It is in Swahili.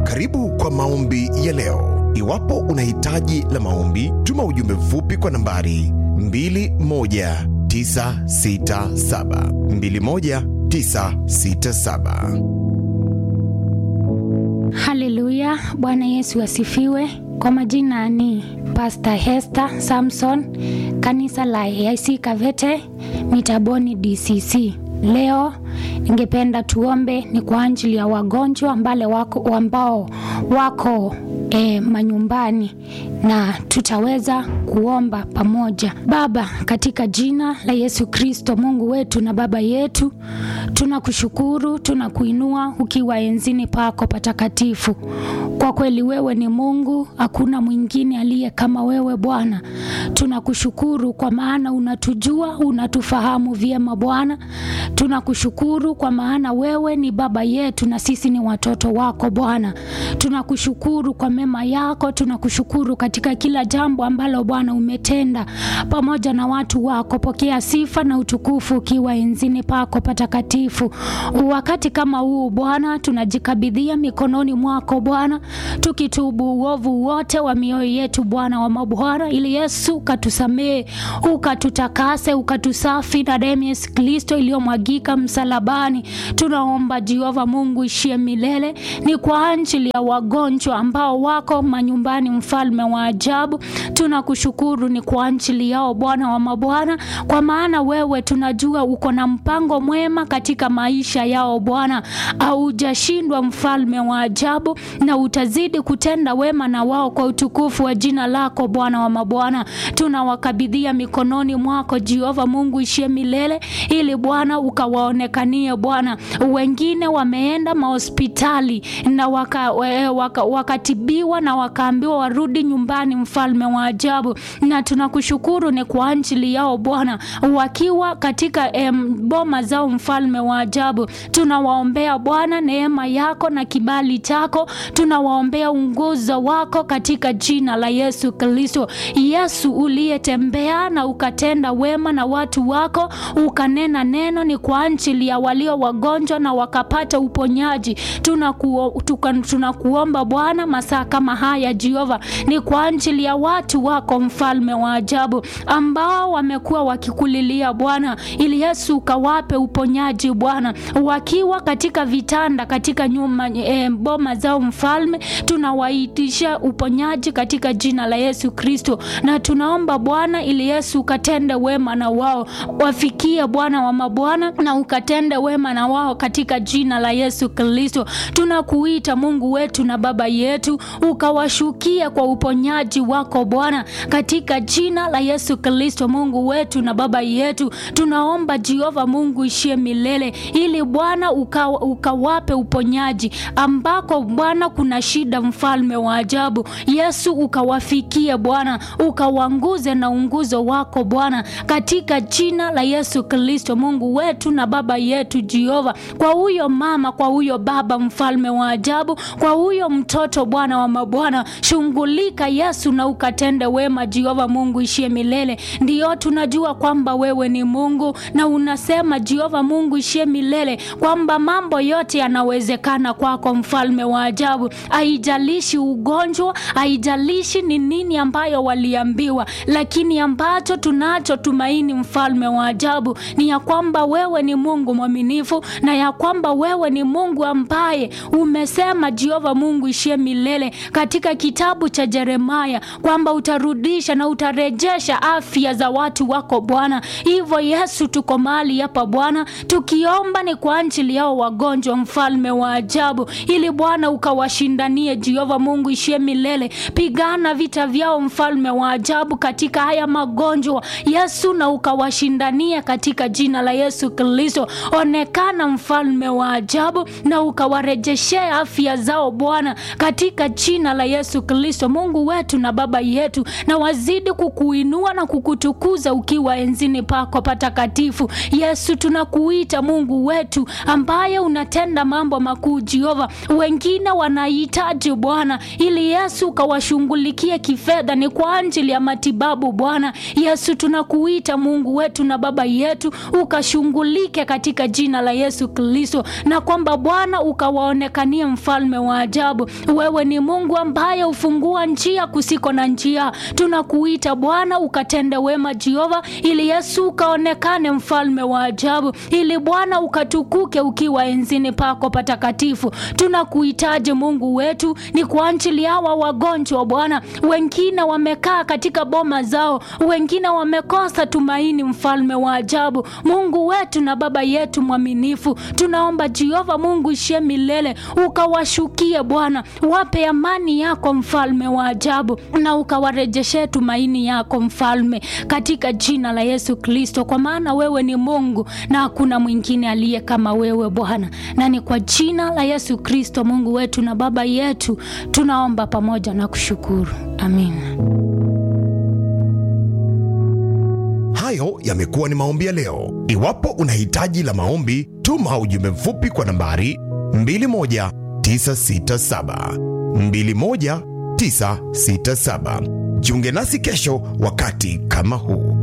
Karibu kwa maombi ya leo. Iwapo una hitaji la maombi, tuma ujumbe mfupi kwa nambari 21967 21967. Haleluya, Bwana Yesu asifiwe. Kwa majina ni Pastor Hester Samson, kanisa la AIC Kavete, Mitaboni DCC. Leo ningependa tuombe ni kwa ajili ya wagonjwa ambale wako, ambao wako e, manyumbani na tutaweza kuomba pamoja. Baba, katika jina la Yesu Kristo, Mungu wetu na Baba yetu, tunakushukuru, tunakuinua ukiwa enzini pako patakatifu. Kwa kweli wewe ni Mungu, hakuna mwingine aliye kama wewe Bwana. Tunakushukuru kwa maana unatujua, unatufahamu vyema Bwana. Tunakushukuru kwa maana wewe ni baba yetu na sisi ni watoto wako Bwana. Tunakushukuru kwa mema yako, tunakushukuru katika kila jambo ambalo Bwana umetenda pamoja na watu wako. Pokea sifa na utukufu ukiwa enzini pako patakatifu. Wakati kama huu Bwana, tunajikabidhia mikononi mwako Bwana, tukitubu uovu wote wa mioyo yetu Bwana wa mabwana, ili Yesu ukatusamehe, ukatutakase, ukatusafi na damu ya Yesu Kristo iliyomwagika msalabani. Tunaomba Jehova Mungu ishie milele, ni kwa ajili ya wagonjwa ambao wako manyumbani, mfalme wa ajabu. Tunakushukuru ni kwa ajili yao Bwana wa mabwana, kwa maana wewe tunajua uko na mpango mwema katika maisha yao Bwana, haujashindwa mfalme wa ajabu, na utazidi kutenda wema na wao kwa utukufu wa jina lako Bwana wa mabwana. Tunawakabidhia mikononi mwako Jehova Mungu ishie milele, ili Bwana ukawaonekanie Bwana. Wengine wameenda mahospitali na waka, waka, wakatibiwa na wakaambiwa warudi nyumbani, mfalme wa ajabu, na tunakushukuru ni kwa ajili yao Bwana, wakiwa katika em, boma zao, mfalme wa ajabu. Tunawaombea Bwana neema yako na kibali chako, tunawaombea unguzo wako katika jina la Yesu Kristo. Yesu uliyetembea na ukatenda wema na watu wako, ukanena neno ni kwa ajili ya walio wagonjwa na wakapata uponyaji. Tunakuo, tuka, tunakuomba Bwana masaa kama haya Jehova, ni kwa ajili ya watu wako mfalme wa ajabu ambao wamekuwa wakikulilia Bwana, ili Yesu ukawape uponyaji Bwana, wakiwa katika vitanda katika nyuma e, boma zao mfalme, tunawaitisha uponyaji katika jina la Yesu Kristo, na tunaomba Bwana ili Yesu ukatende wema na wao, wafikie Bwana wa mabwana na ukatende wema na wao katika jina la Yesu Kristo. Tunakuita Mungu wetu na Baba yetu, ukawashukia kwa uponyaji wako Bwana, katika jina la Yesu Kristo. Mungu wetu na Baba yetu, tunaomba Jehova Mungu ishie milele, ili Bwana uka, ukawape uponyaji ambako Bwana kuna shida, mfalme wa ajabu. Yesu ukawafikie Bwana, ukawanguze na unguzo wako Bwana, katika jina la Yesu Kristo. Mungu wetu na Baba yetu Jehova, kwa huyo mama, kwa huyo baba, mfalme wa ajabu, kwa huyo mtoto Bwana wa mabwana, shughulika Yesu na ukatende wema Jehova Mungu ishie milele. Ndiyo tunajua kwamba wewe ni Mungu na unasema Jehova Mungu ishie milele kwamba mambo yote yanawezekana kwako, mfalme wa ajabu. Haijalishi ugonjwa, haijalishi ni nini ambayo waliambiwa, lakini ambacho tunacho tumaini, mfalme wa ajabu, ni ya kwamba wewe ni Mungu mwaminifu na ya kwamba wewe ni Mungu ambaye umesema Jehova Mungu ishie milele katika kitabu cha Yeremia kwamba utarudisha na utarejesha afya za watu wako Bwana. Hivyo Yesu, tuko mahali hapa Bwana tukiomba ni kwa ajili yao wagonjwa, mfalme wa ajabu, ili Bwana ukawashindanie Jehova Mungu ishie milele. Pigana vita vyao, mfalme wa ajabu, katika haya magonjwa Yesu, na ukawashindanie katika jina la Yesu Kristo. Onekana mfalme wa ajabu, na ukawarejeshea afya zao Bwana, katika jina la Yesu Kristo. Mungu wetu na Baba yetu, na wazidi kukuinua na kukutukuza ukiwa enzini pako patakatifu. Yesu, tunakuita Mungu wetu ambaye unatenda mambo makuu Jehova. Wengine wanahitaji Bwana, ili Yesu ukawashughulikie kifedha, ni kwa ajili ya matibabu Bwana. Yesu, tunakuita Mungu wetu na Baba yetu, ukashughulike katika jina la Yesu Kristo, na kwamba Bwana ukawaonekanie mfalme wa ajabu ajabu. Wewe ni Mungu ambaye hufungua njia kusiko na njia. Tunakuita Bwana ukatende wema Jehova, ili Yesu ukaonekane mfalme wa ajabu, ili Bwana ukatukuke ukiwa enzini pako patakatifu. Tunakuhitaji Mungu wetu, ni kwa ajili hawa wagonjwa Bwana, wengine wamekaa katika boma zao, wengine wamekosa tumaini, mfalme wa ajabu, Mungu wetu na Baba yetu mwaminifu, tunaomba Jehova Mungu ishie milele, ukawashukie Bwana, wape amani yako mfalme wa ajabu, na ukawarejeshe tumaini yako mfalme, katika jina la Yesu Kristo, kwa maana wewe ni Mungu na hakuna mwingine aliye kama wewe Bwana, na ni kwa jina la Yesu Kristo Mungu wetu na Baba yetu tunaomba pamoja na kushukuru, amina. Hayo yamekuwa ni maombi ya leo. Iwapo una hitaji la maombi, tuma ujumbe mfupi kwa nambari 21967 21967. Jiunge nasi kesho wakati kama huu.